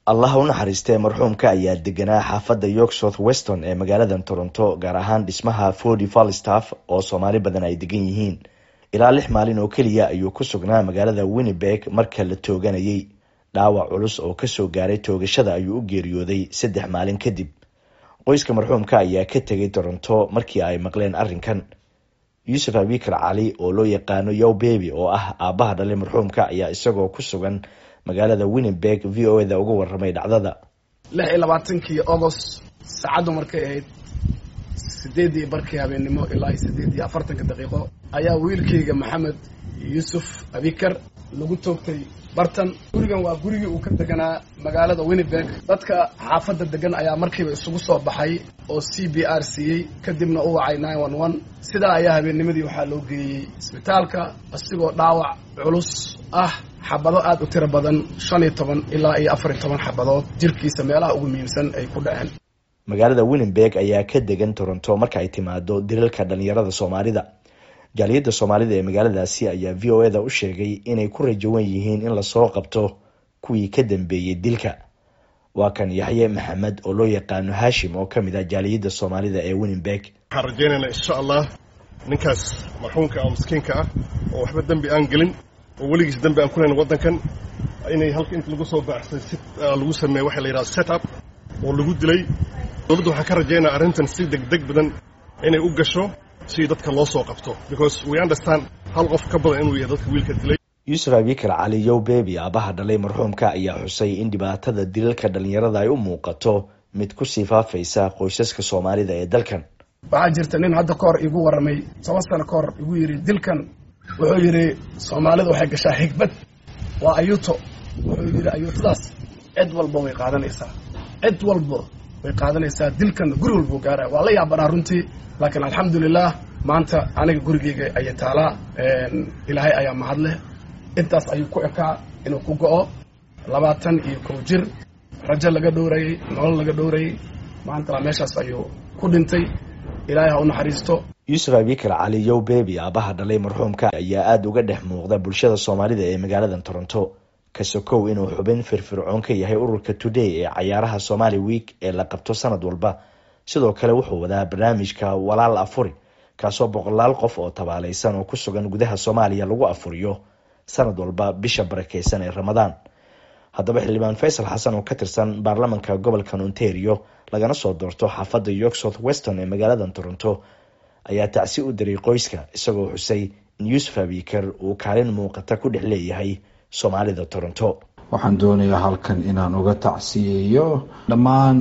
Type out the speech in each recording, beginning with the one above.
allah u naxariistee marxuumka ayaa deganaa xaafadda york south weston ee magaalada toronto gaar ahaan dhismaha fordy falstaff oo soomaali badan ay degan yihiin ilaa lix maalin oo keliya ayuu ku sugnaa magaalada winnebeg marka la tooganayay dhaawac culus oo kasoo gaaray toogashada ayuu u geeriyooday saddex maalin kadib qoyska marxuumka ayaa ka tegay toronto markii ay maqleen arrinkan yuusuf abikar cali oo loo yaqaano yow bebi oo ah aabbaha dhalay marxuumka ayaa isagoo ku sugan magaalada winnebeg v o eda uga waramay dhacdada lix iyo labaatankii agost saacaddu markay ahayd sideeddii barkii habeennimo ilaa iyo sideed iyo afartanka daqiiqo ayaa wiilkayga maxamed yuusuf abikar lagu toogtay bartan gurigan waa gurigii uu ka deganaa magaalada winnebeg dadka xaafadda degan ayaa markiiba isugu soo baxay oo c b r siiyey kadibna u wacay nine one one sidaa ayaa habeennimadii waxaa loo geeyey isbitaalka isigoo dhaawac culus ah xabado aada u tiro badan shan iyo toban ilaa iyo afar iyo toban xabadood jirkiisa meelaha ugu muhiimsan ay ku dhaceen magaalada winnebeg ayaa ka degan toronto marka ay timaado dilalka dhalinyarada soomaalida jaaliyadda soomaalida ee magaaladaasi ayaa v o eda u sheegay inay ku rajawan yihiin in lasoo qabto kuwii ka dambeeyey dilka waa kan yaxye maxamed oo loo yaqaano hashim oo kamid ah jaaliyadda soomaalida ee winnebeg waxaan rajaynaynaa insha allah ninkaas marxuumka oo miskiinka ah oo waxba dembi aan gelin oo weligiis dembi aan ku lahayn waddankan inay halka inta lagu soo baaxsay si lagu sameeye waxa la yidhaha set up oo lagu dilay dowladda waxaan ka rajaynaa arrintan si degdeg badan inay u gasho si dadka loo soo qabto because we understand hal qof ka badan inuu yahay dadka wiilka dilay yuusuf abikar cali yow bebi aabaha dhalay marxuumka ayaa xusay in dhibaatada dilalka dhalinyarada ay u muuqato mid kusii faafaysa qoysaska soomaalida ee dalkan waxaa jirta nin hadda ka hor igu warramay toban sano ka hor igu yidhi dilkan wuxuu yidhi soomaalidu waxay gashaa xigbad waa ayuuto wuxuu yidhi ayuutadaas cid walba way qaadanaysaa cid walba way qaadanaysaa dilkan guri walbuu gaaraya waa la yaabanaa runtii laakiin alxamdulilah maanta aniga gurigeyga ayay taalaa ilaahay ayaa mahadleh intaas ayuu ku ekaa inuu ku go-o labaatan iyo kow jir rajo laga dhowrayay nolol laga dhowrayay maantana meeshaas ayuu ku dhintay ilaahay ha u naxariisto yuusuf abikar cali yow bebi aabaha dhalay marxuumka ayaa aada uga dhex muuqda bulshada soomaalida ee magaalada toronto kasokow inuu xubin firfircoon ka yahay ururka today ee cayaaraha somali week ee la qabto sanad walba sidoo kale wuxuu wadaa barnaamijka walaal afuri kaasoo boqolaal qof oo tabaalaysan oo ku sugan gudaha soomaaliya lagu afuriyo sanad walba bisha barakeysan ee ramadaan haddaba xildhibaan faysal xasan oo ka tirsan baarlamanka gobolkan ontario lagana soo doorto xaafadda york south weston ee magaalada toronto ayaa tacsi u diray qoyska isagoo xusay in yuusuf abikar uu kaalin muuqata ku dhex leeyahay soomaalida toronto waxaan doonayaa halkan inaan uga tacsiyeeyo dhammaan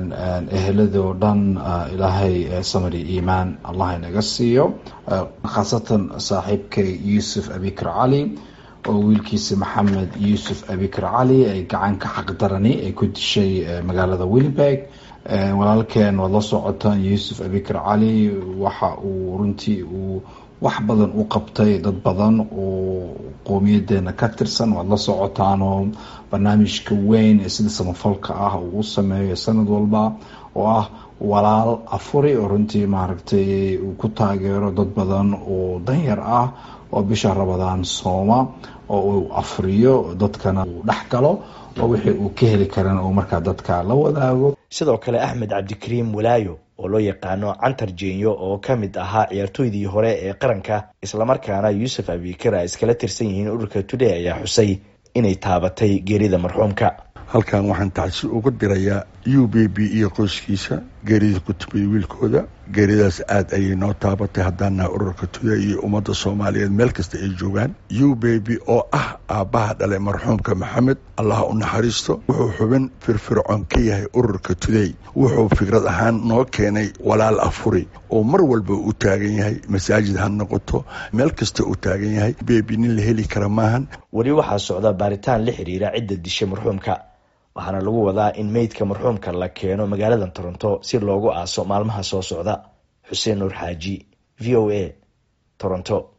eheladoo dhan ilaahay samari iimaan allah inaga siiyo khaasatan saaxiibkay yuusuf abikar cali oo wiilkiisa maxamed yuusuf abikar cali ay gacanka xaqdarani ay ku dishay magaalada winnebeg walaalkeen waad la socotaan yuusuf abikar cali waxa uu runtii uu wax badan u qabtay dad badan oo qowmiyadeena ka tirsan waad la socotaanoo barnaamijka weyn ee sida samafalka ah uu u sameeyo sanad walba oo ah walaal afuri oo runtii maaragtay uu ku taageero dad badan oo danyar ah oo bisha rabadaan sooma oo uu afriyo dadkana uu dhex galo oo wixii uu ka heli karan uu markaa dadka la wadaago sidoo kale axmed cabdikariim walaayo oo loo yaqaano cantar jeenyo oo ka mid ahaa ciyaartooydii hore ee qaranka islamarkaana yuusuf abikar ay iskala tirsan yihiin ururka today ayaa xusay inay taabatay geerida marxuumka halkan waxaan tacsi uga dirayaa u b b iyo qoyskiisa geerida ku timid wiilkooda geeridaas aada ayay noo taabatay haddaana ururka today iyo ummadda soomaaliyeed meel kasta ay joogaan u b b oo ah aabbaha dhalay marxuumka maxamed allah u naxariisto wuxuu xubin firfircoon ka yahay ururka today wuxuu fikrad ahaan noo keenay walaal afuri oo mar walba u taagan yahay masaajid ha noqoto meel kasta uu taagan yahay bebi nin la heli kara maahan weli waxaa socda baaritaan la xiriira cidda dishay marxuumka waxaana lagu wadaa in meydka marxuumka la keeno magaalada toronto si loogu aaso maalmaha soo socda xuseen nuur xaaji v o a toronto